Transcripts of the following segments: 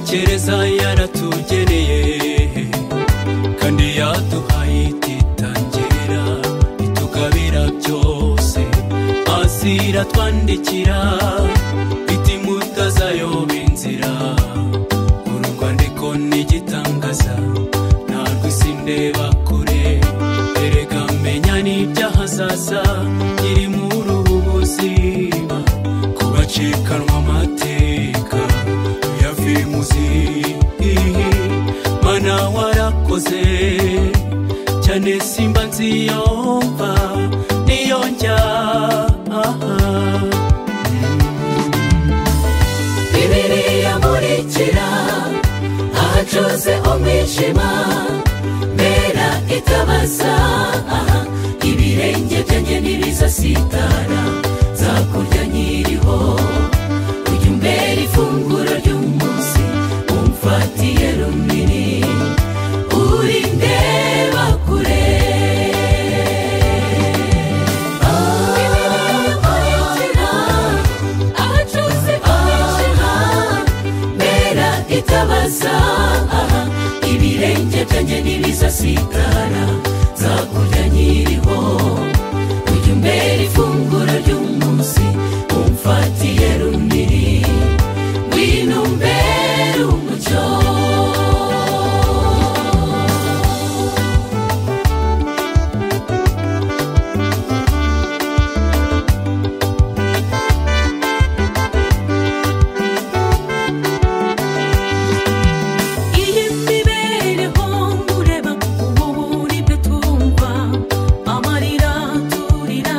gereza yaratugeneye kandi yaduhaye ititangira itugabira byose hasi iratwandikira iti mutazayoba inzira uru rwandiko ni igitangaza ntabwo isi ndeba kure erega menya n'ibyahazaza iri muri ubu buzima ku bacikanwa amateka yavimuzi mana warakoze cyane simba nziyomba niyo njya aha bibiliya nkurikira ahacuze umwijima mbera itabaza aha ibirenge byanjye ntibizasitara nzakurya nyiriho ujya umbera ifunguro ry'umunsi umfatiye runini uri ndeba kure abacuzi b'umwijima mbera itabaza ibirenge byanjye ntibizasitara nzakurya nyiriho ujya umbera ifunguro ry'umunsi umfatiye runini ngwino umbere umucyo imibereho nkureba ubu buribwe twumva amarira turira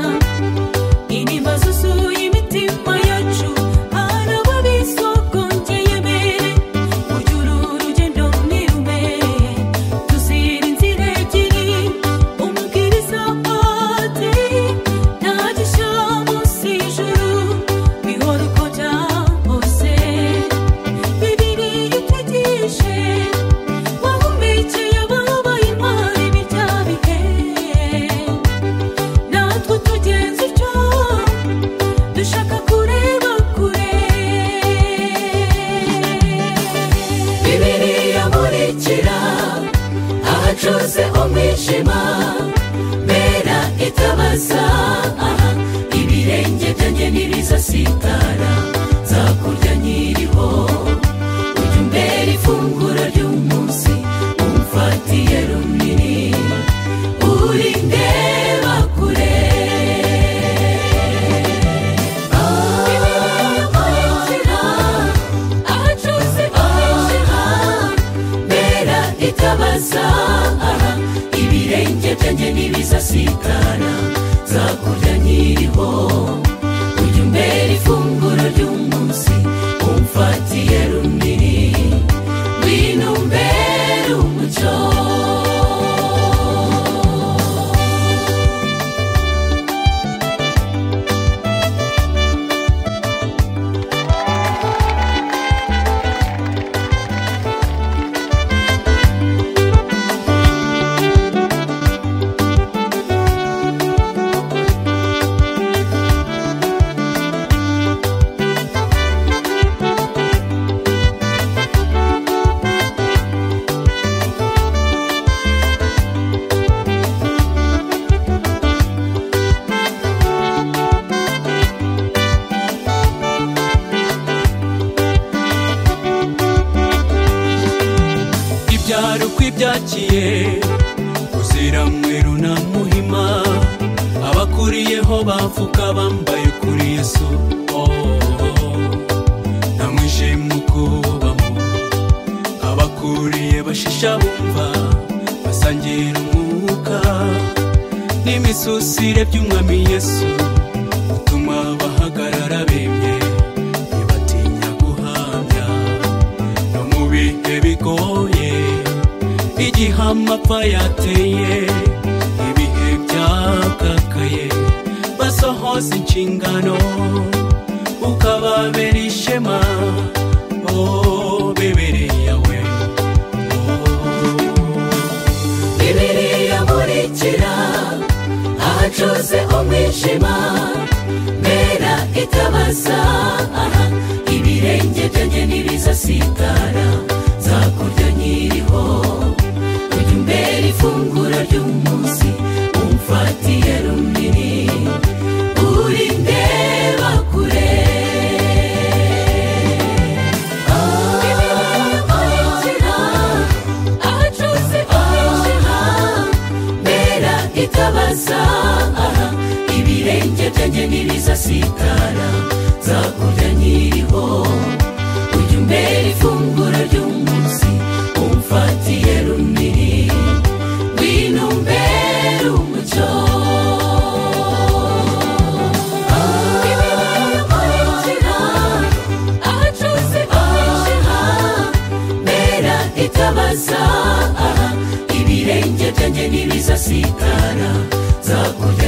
intimba zuzuye imitima yacu hari ababisogongeye mbere ujya uru rugendo ntirume tuzira inzira ebyiri umubwiriza ati nta gishya munsi y'ijuru bihora uko byahose bibiliya itwigishe wahumekeye ababaye intwari b'ibya bihe natwe tugenza icyo dushaka kureba kure bibiliya nkurikira ahacuze umwijima mbera itabaza aha ibirenge byanjye ntibizasitara nzakurya nyiriho ujya umbera ifunguro ry'umunsi umfatiye runini uri ndeba kure abacuruzi abacuruzi b'umwijima mbera itabaza aha ibirenge byanjye ntibizasitara nzakurya nyiriho ujya umbera ifunguro ry'umunsi umfatiye runini ngwino umbere umucyo ibyaro kw'ibyakiye uzira mweru na muhima abakuriyeho bavuga bambaye kuri yesu oh, oh, oh. nta mwijima ukubamo abakuriye bashisha bumva basangira umwuka n'imisusire by'umwami yesu utuma bahagarara bemye ntibatinya guhamya no mu bihe bigoye igihe amapfa yateye ibihe byakakaye basohoza inshingano ukababera ishema oh, bibiliya we oh. bibiliya nkurikira ahacuze umwijima mbera itabaza aha ibirenge ibirenge byanjye ntibizasitara nzakurya nkiriho ujya umbera ifunguro ry'umunsi umfatiye runini urindeba kure ahacira ahacuze ahacira mbera itabaza aha ibirenge byanjye ntibizasitara nzakurya nkiriho ujya umbera ifunguro ry'umunsi umfatiye runini ngwino umbere umucyo ahacira ahacuze ahacira mbera itabaza aha ibirenge byanjye ntibizasitara nzakurya